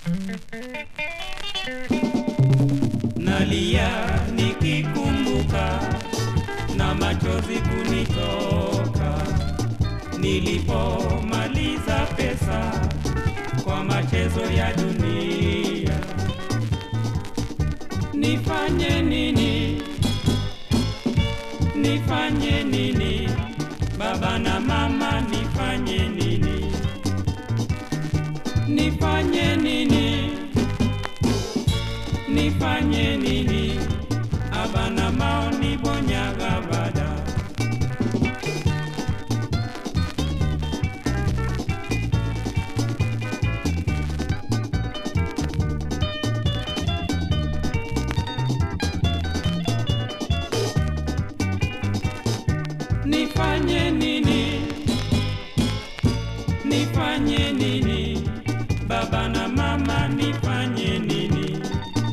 nalia nikikumbuka na machozi kunitoka nilipomaliza pesa kwa machezo ya dunia. Nifanye nini? Nifanye nini? Baba na mama, nifanye nini? Nifanye nini? Nifanye nini? Abana maoni bonyaga bada. Nifanye nini? Nifanye nini? Baba na mama, nifanye nini?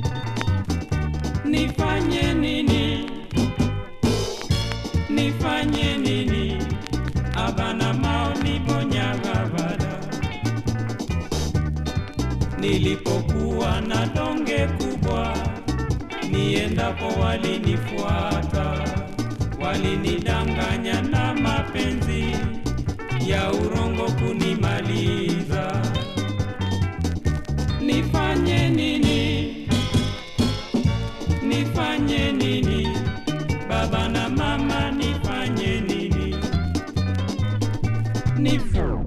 Nifanye nini? Nifanye nini? Abana maoni bonyaga bada. Nilipokuwa na donge kubwa, niendapo walinifuata, walinidanganya na mapenzi ya urongo kunimaliza. Nifanye nini? Nifanye nini? Baba na mama, nifanye nini? Nif-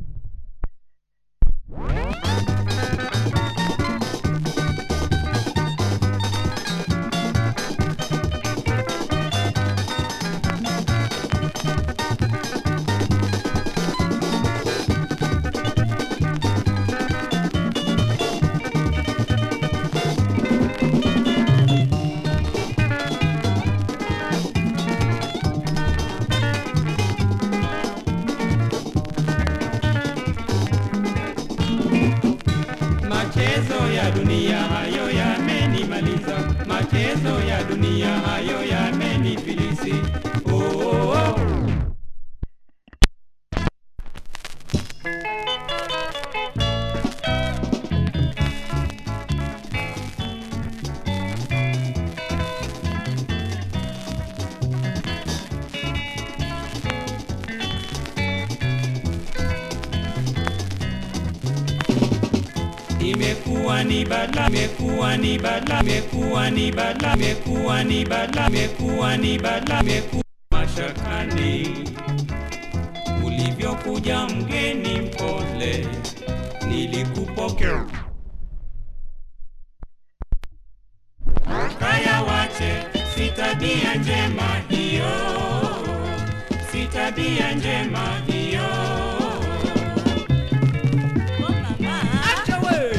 Machezo ya dunia hayo yamenimaliza, machezo ya dunia hayo yamenifilisi. Oh, oh, oh. Imekuwa ni bala, imekuwa ni bala, imekuwa ni bala, imekuwa ni bala, imekuwa ni bala, imekuwa mashakani. Ulivyokuja mgeni mpole, nilikupokea kaya wache, si tabia njema hiyo, si tabia njema hiyo. Oh, mama. Acha we!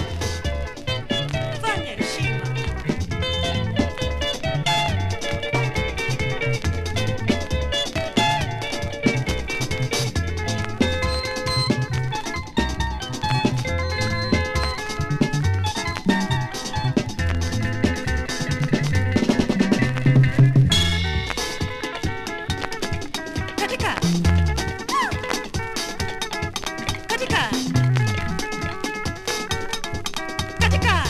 Fanya heshima. Katika. Katika. Katika.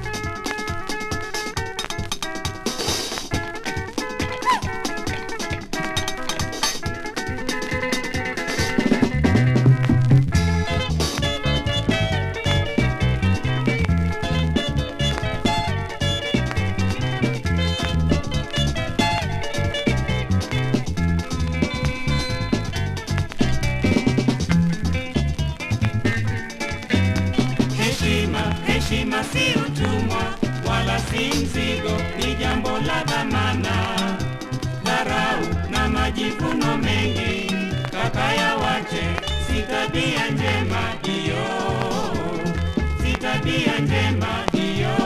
Heshima, heshima si utumwa wala si mzigo, ni jambo la dhamana. Dharau na majivuno mengi, kaka ya wache, si tabia njema hiyo, si tabia njema hiyo.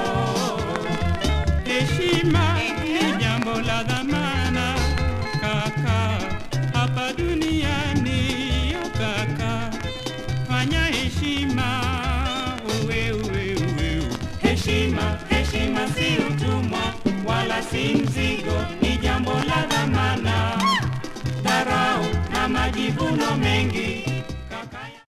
Heshima ni jambo la dhamana, kaka, hapa duniani, yo kaka fanya heshima uwe uwe uwe heshima heshima si utumwa wala si mzigo ni jambo la dhamana dharau na majivuno mengi